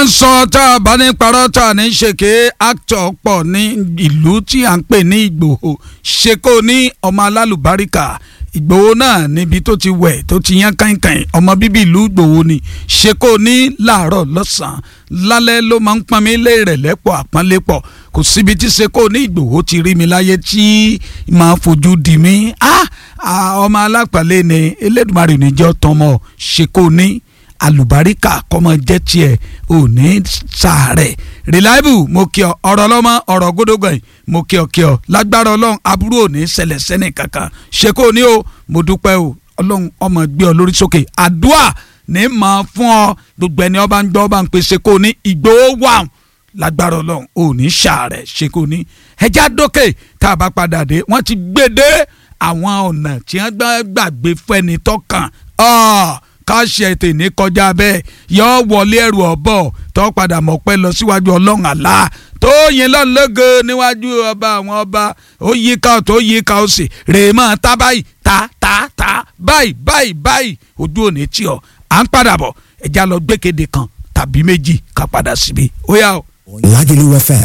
ń sọ tá a bá ní parọ́ tá a ní ṣèké actor pọ̀ ní ìlú tí à ń pè ní Ìgbòho ṣeko ní ọmọ alálùbáríkà Ìgbòho náà níbi tó ti wẹ̀ tó ti yán kàìnkàìn ọmọ bíbí ìlú Ìgbòho ni ṣeko ní làárọ̀ lọ́sàn-án lálẹ́ ló máa ń pọn mi lé rẹ̀ lẹ́pọ̀ àpọ́nlé pọ̀ kò síbi tí ṣeko ní Ìgbòho ti rí mi láyé tí máa fojú di mí ọmọ alápàlẹ́ ni Elédùmarè níjọ́ tọmọ ṣeko ní alùbáríkà kọ́mọ jẹ́ tiẹ̀ ò ní sàárẹ̀ reliable mo kí ọ ọ̀rọ̀ lọ́mọ ọ̀rọ̀ gbódógbọ̀n mo kí ọ kí ọ lágbára ọlọ́run aburú ò ní ṣẹlẹ̀ sẹ́nì kankan ṣe kò ní o mo dúpẹ́ o ọlọ́run ọmọ gbé ọ lórí sókè àdúà ní mọ̀ fún ọ gbogbo ẹni ọba ń gbọ́ ọba ń pè ṣe kò ní Ìgbòho wà lágbára ọlọ́run ò ní sàárẹ̀ ṣe kò ní ẹja dókè tá a bá padà dé wọ́n ti gbé dé àwọn ọ̀nà tí wọ́n gbàgbé fẹ́ni tọ́kàn káṣí ètè ní kọjá bẹ́ẹ̀ yọ wọlé ẹrù ọ̀bọ̀ tó padà mọ̀ pẹ́ lọ síwájú ọlọ́run àlá tó yin lọ́n lógo níwájú ọba àwọn ọba ó yí ká tó yí ká ó sì rè mọ́ ta báyìí ta ta ta báyìí báyìí báyìí ojú òní tí ọ à ń padà bọ̀ ẹja lọ gbẹ́kẹ̀dé kan tàbí méjì ká padà síbi ó yá o. Lagelu FM